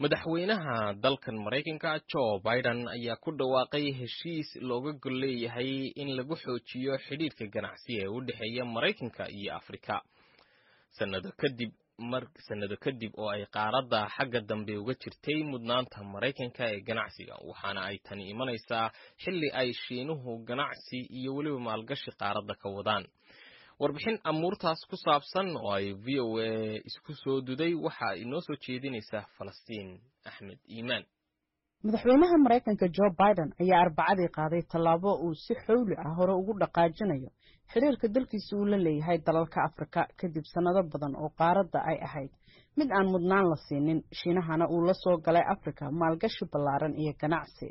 madaxweynaha dalkan maraykanka joe biden ayaa ku dhawaaqay heshiis looga gol leeyahay in lagu xoojiyo xidhiidhka ganacsi ee u dhexeeya maraykanka iyo afrika sanado kadib sanado kadib oo ay qaaradda xagga dambe uga jirtay mudnaanta maraykanka ee ganacsiga waxaana ay tani imanaysaa xilli ay shiinuhu ganacsi iyo weliba maalgashi qaaradda ka wadaan warbixin amuurtaas ku saabsan oo ay v o a isku soo duday waxa inoo soo jeedinaysaa falastiin axmed iimaan madaxweynaha maraykanka joe biden ayaa arbacadii qaaday tallaabo uu si xowli ah hore ugu dhaqaajinayo xiriirka dalkiisa uu la leeyahay dalalka afrika kadib sannado badan oo qaaradda ay ahayd mid aan mudnaan la siinin shiinahana uu la soo galay afrika maalgashi ballaaran iyo ganacsi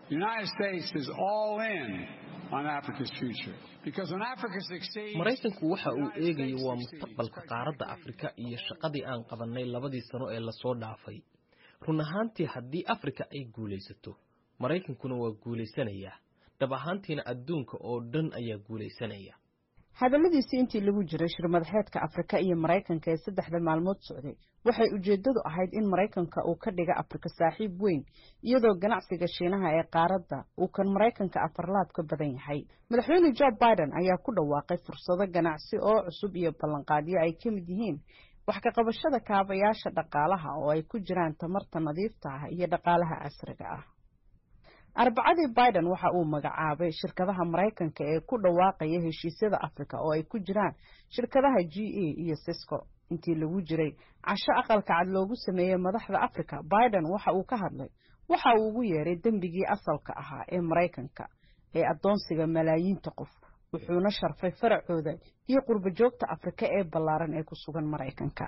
maraykanku waxa uu eegayo waa mustaqbalka qaaradda afrika iyo shaqadii aan qabannay labadii sano ee lasoo dhaafay run ahaantii haddii afrika ay guulaysato maraykankuna waa guulaysanayaa dhab ahaantiina adduunka oo dhan ayaa guulaysanaya hadalladiisii intii lagu jiray shir madaxeedka afrika iyo maraykanka ee saddexda maalmood socday waxay ujeeddadu ahayd in maraykanka uu ka dhiga afrika saaxiib weyn iyadoo ganacsiga shiinaha ee qaaradda uu kan maraykanka afarlaab ka badan yahay madaxweyne joe biden ayaa ku dhawaaqay fursado ganacsi oo cusub iyo ballanqaadyo ay ka mid yihiin wax ka qabashada kaabayaasha dhaqaalaha oo ay ku jiraan tamarta nadiifta ah iyo dhaqaalaha casriga ah arbacadii biden waxa uu magacaabay shirkadaha maraykanka ee ku dhawaaqaya heshiisyada afrika oo ay ku jiraan shirkadaha g a iyo sisco intii lagu jiray casho aqalka cad loogu sameeyey madaxda afrika biden waxa uu ka hadlay waxa uu ugu yeeray dembigii asalka ahaa ee maraykanka ee addoonsiga malaayiinta qof wuxuuna sharfay faracooda iyo qurbo joogta afrika ee ballaaran ee ku sugan maraykanka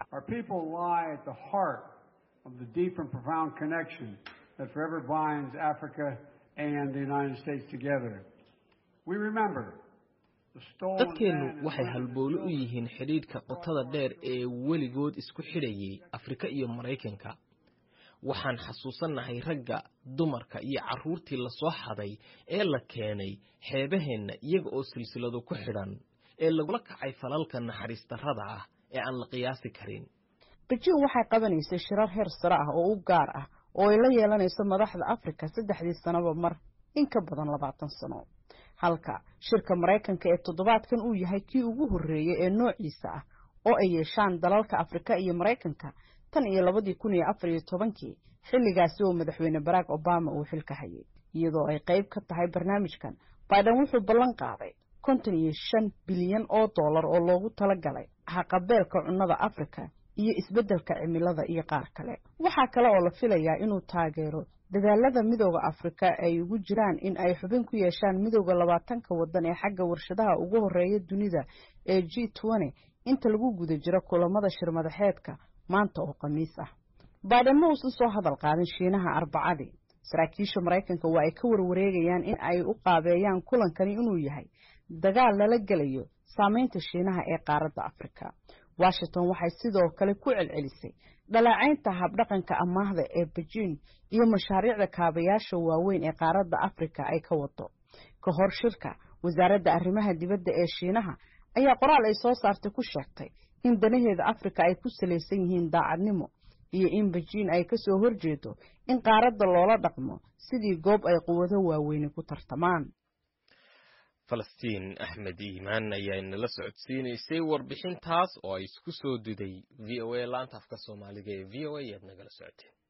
dadkeennu waxay halbowle u yihiin xidhiidhka qotada dheer ee weligood isku xidhayay afrika iyo maraykanka waxaan xasuusannahay ragga dumarka iyo carruurtii lasoo xaday ee la keenay xeebaheenna iyaga oo silsilado ku xidhan ee lagula kacay falalka naxariis darrada ah ee aan la qiyaasi karin bejiin waxay qabanaysay shirar heer sare ah oo u gaar ah oo ay la yeelanayso madaxda afrika saddexdii sanoba mar in ka badan labaatan sano halka shirka maraykanka ee toddobaadkan uu yahay kii ugu horreeyey ee noociisa ah oo ay yeeshaan dalalka afrika iyo maraykanka tan iyo labadii kun iyo afar iyo tobankii xilligaasi oo madaxweyne barack obama uu xilka hayay iyadoo ay qayb ka tahay barnaamijkan biden wuxuu ballan qaaday konton iyo shan bilyan oo dollar oo loogu talagalay haqabeelka cunnada afrika iyo isbeddelka cimilada iyo qaar kale waxaa kale oo la filayaa inuu taageero dadaalada midooda afrika ay ugu jiraan in ay xubin ku yeeshaan midooda labaatanka waddan ee xagga warshadaha ugu horreeya dunida ee g twenty inta lagu guda jiro kulamada shirmadaxeedka maanta oo khamiis ah biden ma uusan soo hadal qaadin shiinaha arbacadii saraakiisha maraykanka waa ay ka warwareegayaan in ay u qaabeeyaan kulankani inuu yahay dagaal lala gelayo saameynta shiinaha ee qaaradda afrika washington waxay sidoo kale ku celcelisay dhaleecaynta habdhaqanka amaahda ee bejiin iyo mashaariicda kaabayaasha waaweyn ee qaaradda afrika ay ka wado ka hor shirka wasaaradda arrimaha dibadda ee shiinaha ayaa qoraal ay soo saartay ku sheegtay in danaheeda afrika ay ku salaysan yihiin daacadnimo iyo in bejiin ay ka soo horjeedo in qaaradda loola dhaqmo sidii goob ay quwado waaweyni ku tartamaan falastiin axmed iimaan ayaa inala socodsiinaysay warbixintaas oo ay isku soo duday v o a laanta afka soomaaliga ee v o a ayaad nagala socoteen